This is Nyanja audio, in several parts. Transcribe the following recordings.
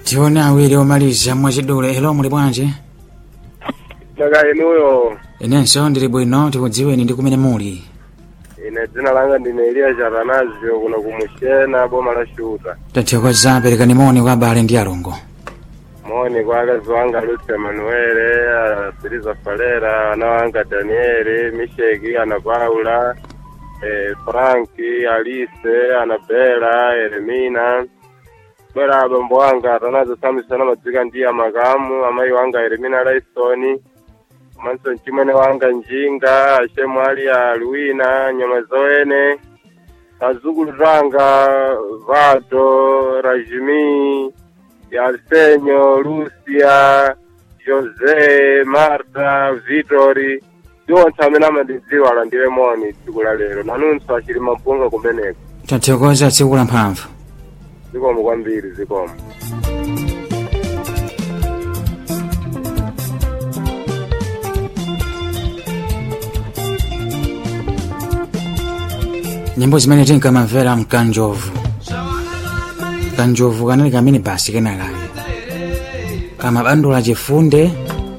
tione awiri omaliza mwachidule elo muli bwanji Naka inuyo inenso ndili bwino tikudziweni ndi kumene muli ine dzina langa ndine Eliya Chatanazio kuno kumushena boma la Shuta. tathokoza perekani moni kwa abale ndi alongo Moni kwa akazi wanga Lucia Manuele, Siriza Falera, ana wanga Danieli, Misheki, ana Paula, eh, Franki, Alice, Anabela, Eremina. Bwera abambo wanga Atanazo Samson amadzika ndiye makamu, amayi wanga Eremina Laisoni. Manso mchimwene wanga Njinga, Ashemu Ali ya Luina, Nyama Zoene. Azukulu zanga Vado, Rajimi, Arsenio, Lucia, Jose, Marta, Vitori, iwonse amene amandidziwa alandire moni tsiku la lero nanunso achili mampunga kumeneko tathokoza tsiku la mphamvu zikomo kwambiri zikomo nyimbo zimene tinkamamvera mkanjovu kanjovu kanali kamene basi kenakake kamabandula chifunde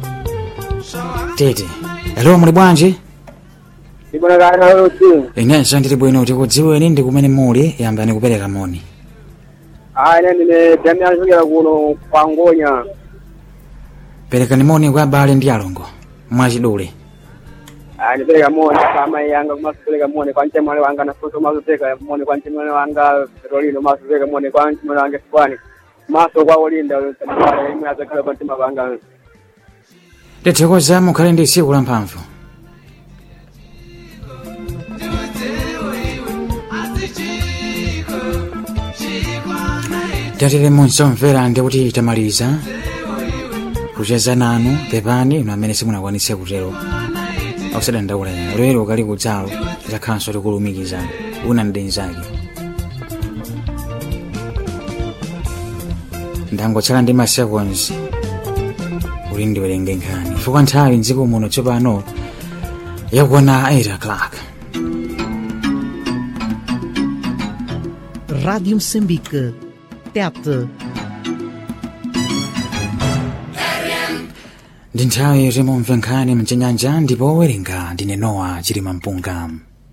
tete elo muli bwanji ndibonekana lusi inenso ndili bwino tikudziweni ndi kumene muli yambani kupereka moni ayi ine ndine damian chokera kuno kwa ngonya perekani moni kwa abale ndi alongo mwachidule ayi ndipereka moni kwa amayi yanga komanso pereka moni kwa mchemwale wanga nafonso komanso pereka moni kwa mchemwale wanga petrolino komanso pereka moni kwa mchemwale wanga sipani komanso kwa olinda imwe azakhala pa mtima panga tithokoza mukhale ndi tsiku la mphamvu tatire munsomvera ndi kuti tamaliza kucheza nanu pepani ino amene simunakwanitse kutero ausadandaula lero kali kudzalo zakhalanso tikulumikizana una ndenzake ndangotsala ndi ma seconds kuti ndiwerenge nkhani chifukwa nthawi mdziko muno tsopano yakwana 8 o'clock Rádio Moçambique. TET. ndi nthawi yoti mumve nkhani mchinyanja ndipo werenga ndine nowa chilima mpunga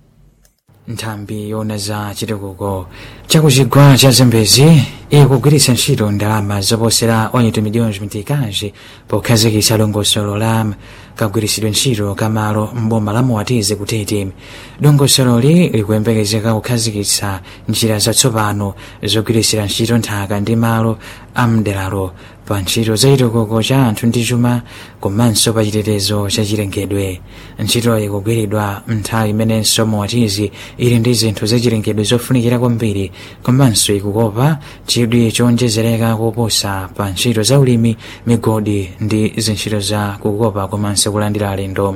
nthambi yona za chitukuko chakuchigwa cha zambezi ikugwiritsa ntchito ndalama zoposera 8 miliyoni mitikazi pokhazikitsa dongosolo la kagwiritsidwe ntchito kamalo mboma la muwatize kutete dongosololi likuyembekezeka kukhazikitsa njira zatsopano zogwiritsira ntchito nthaka ndi malo amderalo pa ntchito za chitukuko cha anthu ndi chuma komanso pa chitetezo cha chilengedwe ntchito ikugwiridwa nthawi imenenso muwatizi ili ndi zinthu zachilengedwe zofunikira kwambiri komanso ikukopa chidwi chowonjezereka koposa pa ntchito za ulimi migodi ndi zintchito za kukopa komanso kulandira alendo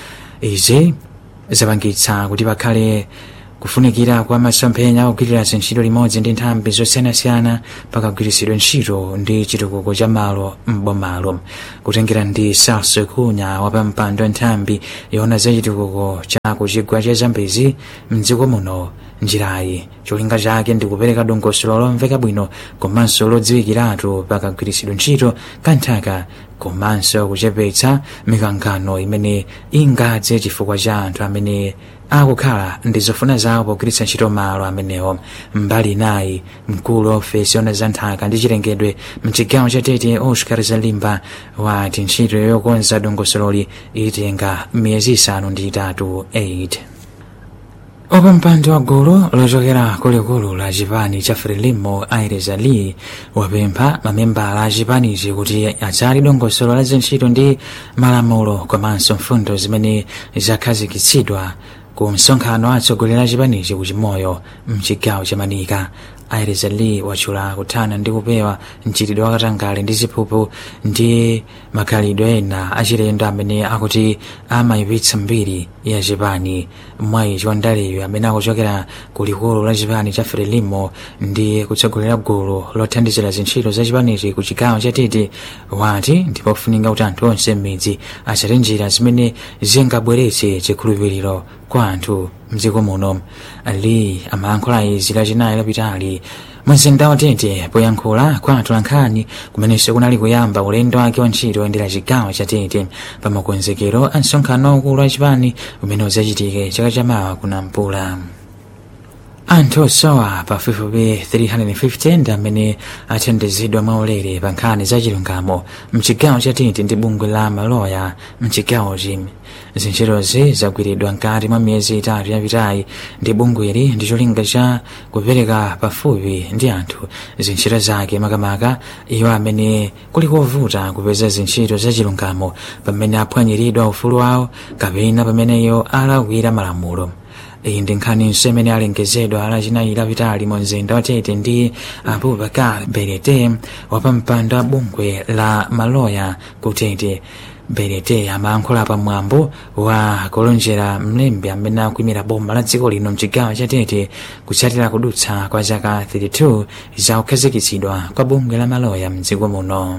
izi zapangitsa kuti pakhale kufunikira kwa masomphenya ogwirira zintchito limodzi ndi nthambi zosiyanasiyana pakagwiritsidwe ntchito ndi chitukuko cha malo m'bomalo kutengera ndi salso kunya wapampando nthambi yona za chitukuko cha kuchigwa cha zambezi mdziko muno njirayi cholinga chake ndi kupereka dongosolo lomveka bwino komanso lodziwikiratu pakagwiritsidwe ntchito kanthaka komanso kuchepetsa mikangano imene ingadze chifukwa cha anthu amene akukhala ndi zofuna zawo pogwiritsa ntchito malo amenewo mbali inayi mkulu wa ofesi yona za nthaka ndi chilengedwe mchigawo cha tete oscar zalimba wati ntchito yokonza dongosololi itenga miyezi isanu ndi itatu 8 opampando wa gulu lochokera kulikulu la chipani cha frelimo aires ali wapempha mamembala a chipanichi kuti adzali dongosolo la zintchito ndi malamulo komanso mfundo zimene zakhazikitsidwa ku msonkhano atsogoleri a chipanichi kuchimoyo mchigawo cha manika aires ali watchula kuthana ndi kupewa mchitidwe wakatangale ndi ziphuphu ndi makhalidwe ena achilendo amene akuti amayipitsa mbiri ya chipani mwayi chiwandaliyo amene akuchokera ku likulu la chipani cha frelimo ndi kutsogolera gulu lothandizira zintchito za chipanichi ku chigawo cha tete wati ndipo kufunika kuti anthu onse m'midzi atsate njira zimene zingabweretse chikhulupiriro kwa anthu mdziko muno ali amayankhula izi lachinayi lapitali mumzinda watete poyankhula kwa atolankhani kumenenso kunali kuyamba ulendo wake wa ntchito oyendera chigawo cha tete pa makonzekero a msonkhano waukulu wa chipani umene udzachitike chaka chamawa kunampula anthu osowa pafupifupi 350 ndi amene athandizidwa mwaulere pa nkhani za chilungamo mchigawo cha tete ndi bungwe la maloya mchigawochi zintchitozi zagwiridwa mkati mwa miyezi itatu yapitayi ndi bungweli ndi cholinga cha kupereka pafupi ndi anthu zintchito zake makamaka iwo amene kuli kovuta kupeza zintchito za chilungamo pamene aphwanyiridwa ufulu wawo kapena pamene iwo alakwira malamulo iyi ndi nkhaniso imene alengezedwa lachinayi lapitali mu mzinda watete ndi abubakar berete wapampando wa bungwe la maloya kutete berete amayankhula pamwambo wa kulonjera mlembi amene akuimira boma la dziko lino mchigawo cha tete kutsatira kudutsa kwa zaka 32 za kukhazikitsidwa kwa bungwe la maloya mdziko muno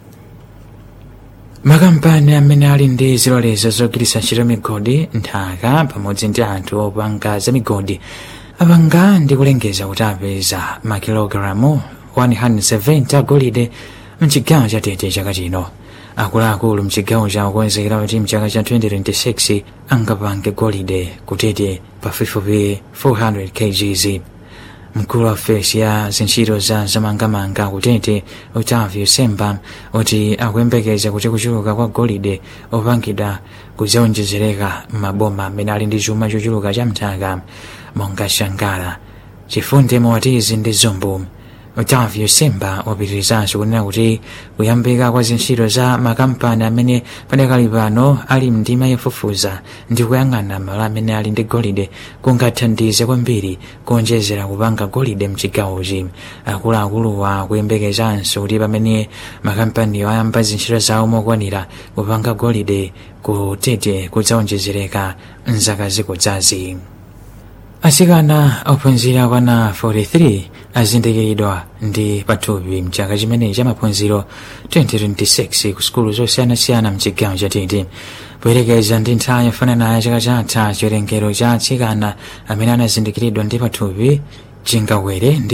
makampani amene ali ndi zilolezo zogwiritsa ntchito migodi nthaka pamodzi ndi anthu opanga za migodi apanga ndi kulengeza kuti apeza makilogalamu 170 agolide mchigawo cha tete chaka chino akuluakulu mchigawo cha kukonzekera kuti mchaka cha 2026 angapange golide kutete pafupifupi 400 kgs mkulu wa ofesi ya zintchito za zamangamanga kutete otavio semba kuti akuyembekeza kuti kuchuluka kwa golide opangidwa kudzaonjezereka m'maboma amene ali ndi chuma chochuluka cha mthaka monga shangala chifunde mowatizi ndi zombo otavio semba wapitirizanso kunena kuti kuyambika kwa zintchito za makampani amene padakali pano ali mndima yofufuza ndi kuyang'ana malo amene ali ndi golide kungathandize kwambiri kuonjezera kupanga golide mchigawochi akuluakuluwa kuyembekezanso kuti pamene makampaniwo ayamba zintchito zawo mokwanira kupanga golide kutete kudzaonjezereka mzaka zikudzazi asikana ophunzira kwana 43 azindikiridwa ndi pathupi mchaka chimenechi cha maphunziro 2026 ku sukulu zosiyanasiyana mchigawo cha tete poyerekeza ndi nthawi yofanana chaka chatha chiwerengero cha atsikana amene anazindikiridwa ndi pathupi chingawere ndi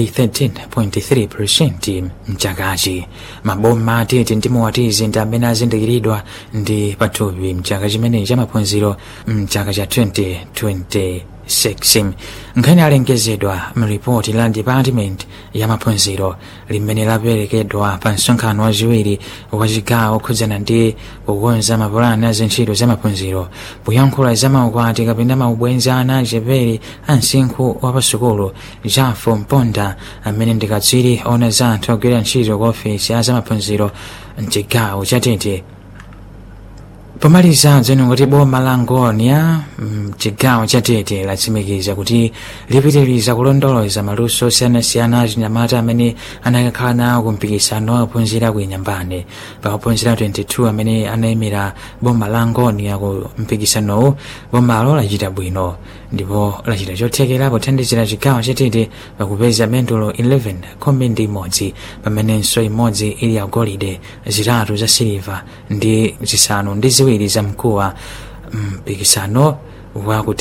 13.3% mchakachi maboma atete ndi mowatizi ndi amene azindikiridwa ndi pathupi mchaka chimenechi cha maphunziro mchaka cha 2020 6 nkhani alengezedwa mripoti la department ya maphunziro limene laperekedwa pa msonkhano wachiwiri wa chigawo okhudzana ndi kukonza mapulani a zintchito za maphunziro poyankhula za maukwati kapena maubwenzi ana achepere a msinkhu wa pasukulu jafo mponda amene ndi katswiri ona za anthu ogwira ntchito kwa ofesi ya zamaphunziro mchigawo cha tete pomaliza dzeno kuti boma la ngonia mchigawo cha tete latsimikiza kuti lipitiriza kulondoloza maluso osiyanasiyana achinyamata amene anakakhala nawo kumpikisano waophunzira ku inyambane pa ophunzira 22 amene anayimira boma la ngonia ku mpikisanowu bomalo lachita bwino ndipo lachita chothekera pothandizira chigawo cha tete pakupeza mendulo 11 khumi ndi imodzi pamenenso imodzi ili yagolide zitatu za siliva ndi zisanu ndi ziwiri za mkuwa mpikisano wa